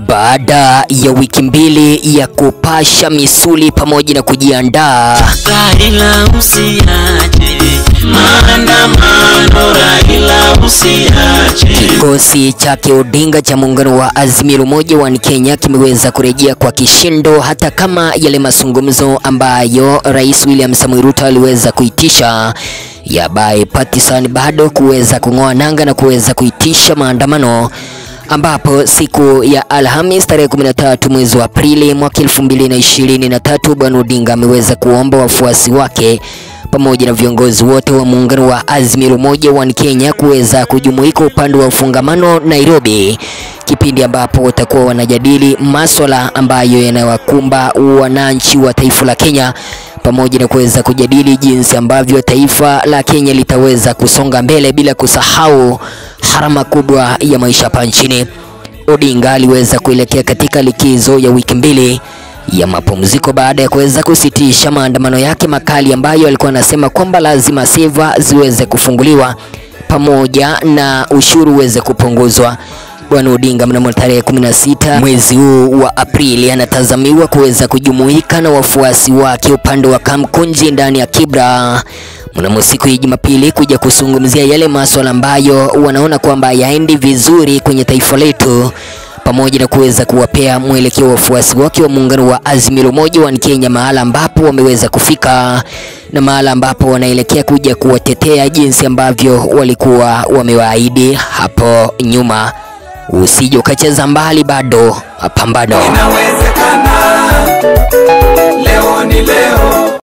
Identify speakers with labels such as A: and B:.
A: Baada ya wiki mbili ya kupasha misuli pamoja na kujiandaa,
B: Raila usiache maandamano, Raila usiache.
A: kikosi chake Odinga cha muungano wa Azimio la Umoja wa Kenya kimeweza kurejea kwa kishindo, hata kama yale mazungumzo ambayo Rais William Samoei Ruto aliweza kuitisha ya bipartisan bado kuweza kung'oa nanga na kuweza kuitisha maandamano ambapo siku ya Alhamis tarehe 13 mwezi wa Aprili mwaka 2023 Bwana Odinga ameweza kuomba wafuasi wake pamoja na viongozi wote wa muungano wa Azimio la Umoja wa Kenya kuweza kujumuika upande wa ufungamano Nairobi, kipindi ambapo watakuwa wanajadili maswala ambayo yanawakumba wananchi wa taifa la Kenya pamoja na kuweza kujadili jinsi ambavyo taifa la Kenya litaweza kusonga mbele bila kusahau harama kubwa ya maisha hapa nchini. Odinga aliweza kuelekea katika likizo ya wiki mbili ya mapumziko baada ya kuweza kusitisha maandamano yake makali ambayo alikuwa anasema kwamba lazima seva ziweze kufunguliwa pamoja na ushuru uweze kupunguzwa. Bwana Odinga mnamo tarehe 16 mwezi huu wa Aprili anatazamiwa kuweza kujumuika na wafuasi wake upande wa Kamkunji ndani ya Kibra mnamo siku ya Jumapili kuja kuzungumzia yale masuala ambayo wanaona kwamba yaendi vizuri kwenye taifa letu pamoja na kuweza kuwapea mwelekeo wa wafuasi wake wa muungano wa Azimio la Umoja wa Kenya mahala ambapo wameweza kufika na mahala ambapo wanaelekea kuja kuwatetea jinsi ambavyo walikuwa wamewaahidi hapo nyuma. Usije ukacheza mbali, bado mapambano.
C: Inawezekana, leo ni leo.